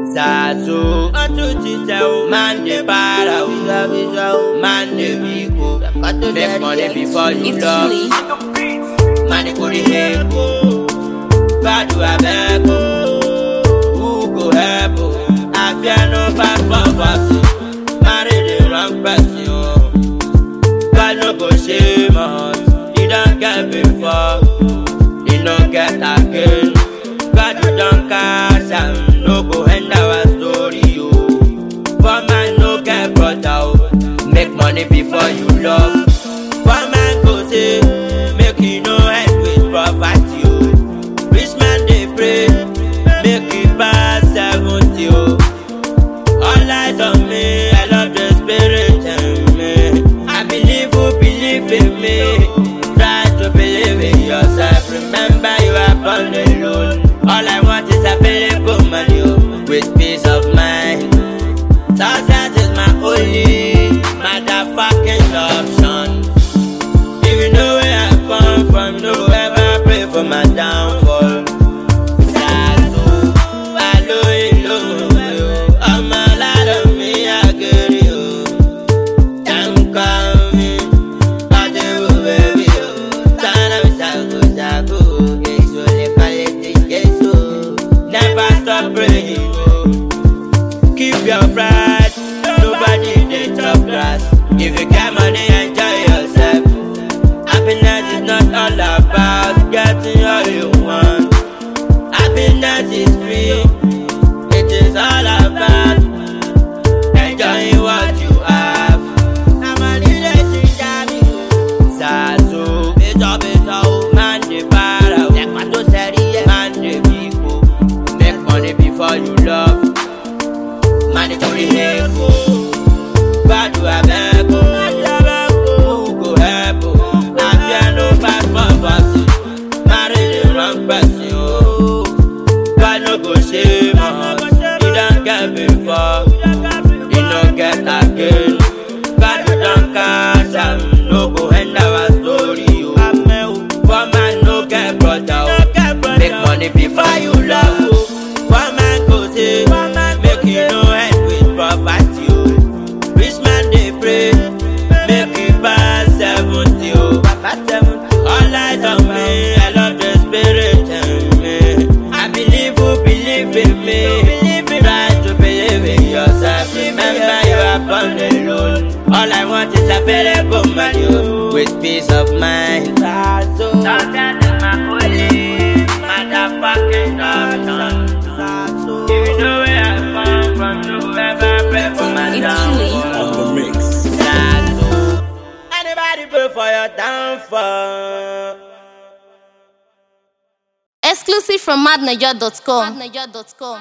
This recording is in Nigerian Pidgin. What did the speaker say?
Zazo, man dey para o, man dey weak o. Make money before you It's love. Lee. Man dey go dey help o, badu abeg o. Who go help o? Afia no pass for party, marry the wrong person o. God no go shame us, he don get before, he no get again. God you don cash am, no go end our story o. Poor man no get brother o, make money before you love. Poor man go say, make you no end with poverty o. Rich man dey pray, make he pass seventy o. All eyes on me, I love the spirit in me. I believe who believe in me. Try to believe in yourself. Remember you are born alone. All I want is available money oh, with peace of mind. Success is my only motherfucking option. If you know where I come from, no ever pray for my downfall. Ṣàtò alo ìlú mi o, ọmọ aládùn mi àgẹ̀rẹ̀ o. Jàǹkà mi, ọdẹ wo bẹ̀bí o. Tánà mi ṣàgòṣàgò, èso lè kalẹ̀ ti Jésù. Never stop praying o. Keep your pride, nobody dey chop grass. If you get money, enjoy yourself. Happiness is not all about getting all you want. Happiness is free. It is all about enjoying what you have. Zazo, beto beto, o. man dey para o. Man dey weak o. Make money before you love. Man dey go dey help o. Gbadu abeg o. Who go help o? Afia no pass for party. Marry the wrong person o. God no go shame us. He don get before, he no get again. God you don cash am, no go end our story o. Poor man no get brother o. Make money before you love o. Poor man go say, make you no end with poverty o. Rich man dey pray, make he pass seventy o. All eyes on me, I love the spirit in me. I believe who believe in me. Try to believe in yourself. Remember you are born alone. All I want is available money o, with peace of mind. Success is my only motherfucking option. If you know where I come from, you ever pray for my It's downfall. on the mix. Zazo. Anybody pray for your downfall? Exclusive from madniger.com.